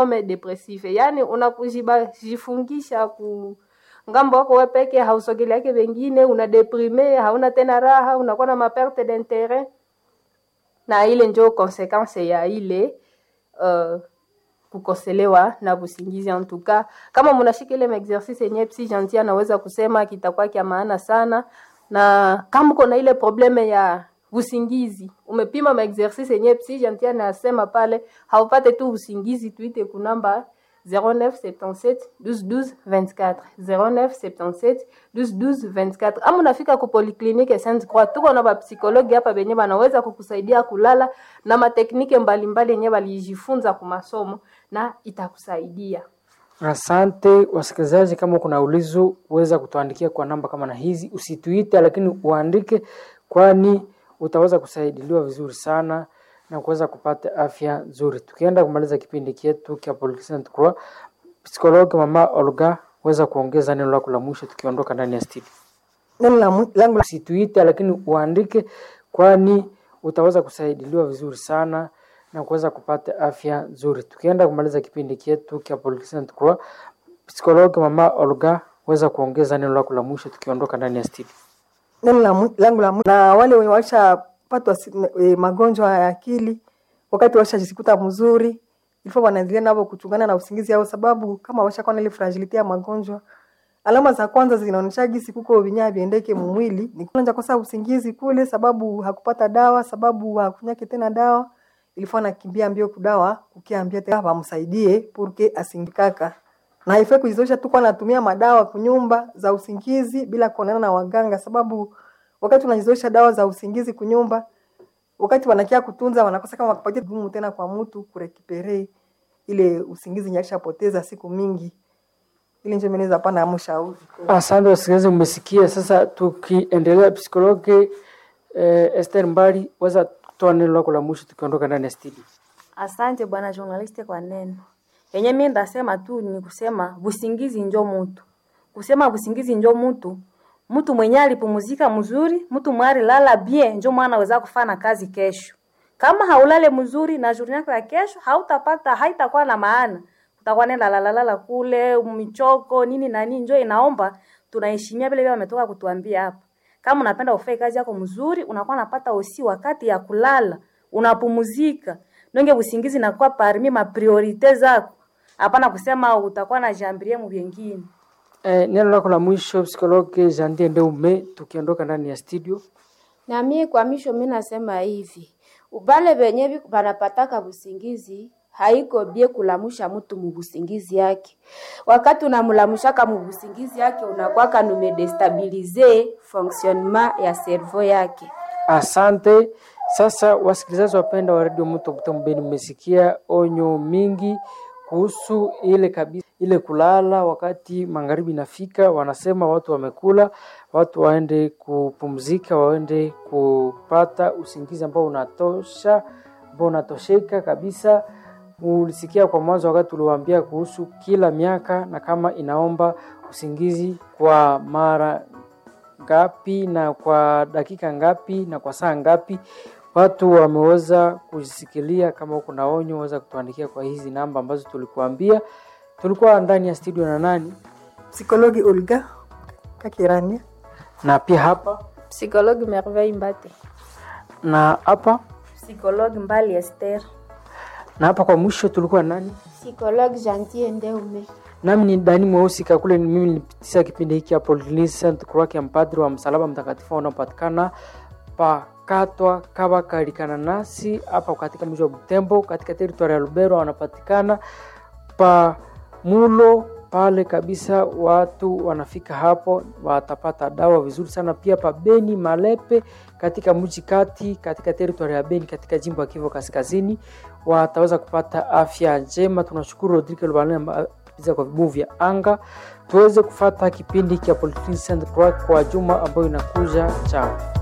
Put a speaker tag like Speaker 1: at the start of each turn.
Speaker 1: Home depressive, yani unakujifungisha ku ngambo wako wewe peke, hausogeleake wengine, una deprime, hauna tena raha, unakuwa na maperte d'interet, na ile njo consequence ya ile uh, kukoselewa na busingizi. En tout cas, kama mnashika ile exercice yenye Psy Gentil anaweza kusema kitakuwa kia maana sana, na kama uko na ile probleme ya usingizi, umepima ma exercice yenye Psy Gentil anasema pale, haupate tu usingizi, tuite kunamba 0977 12 12 24 0977 12 12 24 ama unafika ku polyclinique Sainte Croix, tuko na bapsikologi hapa benye banaweza kukusaidia kulala na mateknike mbalimbali yenye balijifunza ku masomo na itakusaidia.
Speaker 2: Asante wasikilizaji, kama kuna ulizo uweza kutuandikia kwa namba kama na hizi, usituite lakini uandike, kwani utaweza kusaidiliwa vizuri sana na kuweza kupata afya nzuri. Tukienda kumaliza kipindi chetu cha Polyclinic Sainte Croix, psikologi mama Olga, weza kuongeza neno lako la mwisho tukiondoka ndani ya studio.
Speaker 3: Neno la mwi- langu la
Speaker 2: Usituite lakini uandike, kwani utaweza kusaidiliwa vizuri sana na kuweza kupata afya nzuri. Tukienda kumaliza kipindi chetu cha Polyclinic Sainte Croix, psikologi mama Olga, weza kuongeza neno lako la mwisho tukiondoka ndani ya studio.
Speaker 3: neno la mwi- langu la mwi- na wale wenye washapatwa si- e, magonjwa ya akili wakati washajikuta mzuri ilifo wanaendelea navo kuchungana na usingizi ao, sababu kama washakuwa na ile fragility ya magonjwa, alama za kwanza zinaonyesha gisi kuko vinyaa viendeke mumwili ni kwanza kosa usingizi kule, sababu hakupata dawa, sababu hakunyake tena dawa, ilifo anakimbia mbio kudawa kukiambia tena wamsaidie purke asingikaka na haifai kujizoesha tu kwa anatumia madawa kunyumba za usingizi bila kuonana na waganga, sababu wakati unajizoesha dawa za usingizi kunyumba, wakati wanakia kutunza wanakosa kama wakupatia gumu tena kwa mtu kurekipere ile usingizi nyakishapoteza siku mingi. Ili njo meneza pana mshauri
Speaker 2: Asante wasikilizaji, mmesikia. Sasa tukiendelea, psikologi eh, Esther Mbali, weza kutoa neno lako la mwisho tukiondoka ndani ya studio.
Speaker 4: Asante bwana journaliste kwa neno yenye mimi ndasema tu ni kusema busingizi njo mutu, kusema busingizi njo mutu, mtu mwenye alipumuzika mzuri, mtu mwari lala bien, njo mwana aweza kufanya kazi kesho. Kama haulale mzuri na journée yako ya kesho, hautapata haitakuwa na maana, utakuwa nenda lalalala kule michoko nini na nini. Njo inaomba tunaheshimia vile vile wametoka kutuambia hapa. Kama unapenda ufanye kazi yako mzuri, unakuwa unapata usi wakati ya kulala, unapumuzika. Nonge usingizi nakuwa parmi ma priorite zako. Hapana kusema utakuwa na jambirie mu vingine.
Speaker 2: Eh, neno lako la mwisho psikologi Jandie Ndeume, tukiondoka ndani ya studio.
Speaker 5: Na mie kwa misho mi nasema hivi, ubale benye bi- banapataka busingizi haiko bie kulamusha mtu mubusingizi yake. Wakati unamulamushaka mubusingizi yake unakwaka numedestabilize fonctionnement ya cerveau yake.
Speaker 2: Asante. Sasa wasikilizaji wapenda wa redio Mto Butembo Beni, mmesikia onyo mingi kuhusu ile kabisa ile kulala wakati magharibi inafika. Wanasema watu wamekula, watu waende kupumzika, waende kupata usingizi ambao unatosha, ambao unatosheka kabisa. Ulisikia kwa mwanzo wakati uliwaambia kuhusu kila miaka na kama inaomba usingizi kwa mara ngapi na kwa dakika ngapi na kwa saa ngapi. Watu wameweza kujisikilia. Kama huko na onyo, weza kutuandikia kwa hizi namba ambazo tulikuambia. Tulikuwa ndani ya studio na nani
Speaker 3: psikologi Olga Kakirania
Speaker 2: na pia hapa
Speaker 1: Psychologue Merveille Mbate.
Speaker 2: na hapa
Speaker 4: Psychologue Mbali Esther.
Speaker 2: na hapa. Kwa mwisho tulikuwa nani?
Speaker 5: Psychologue Gentil Ndeume.
Speaker 2: Nami ni Dani Mweusi Kakule, ni mimi nilipitisha kipindi hiki hapo Saint Croix ya mpadri wa msalaba mtakatifu unaopatikana pakatwa kaba kalikana nasi hapa katika mji wa Butembo katika teritoria ya Lubero, wanapatikana pa mulo pale kabisa. Watu wanafika hapo watapata dawa vizuri sana. Pia pa Beni Malepe katika mji kati katika teritoria ya Beni katika jimbo ya Kivu Kaskazini wataweza kupata afya njema. Tunashukuru Rodrigue Lubalema za kwa vibuyu vya anga tuweze kufata kipindi cha Polyclinic Sainte Croix kwa juma ambayo inakuja chao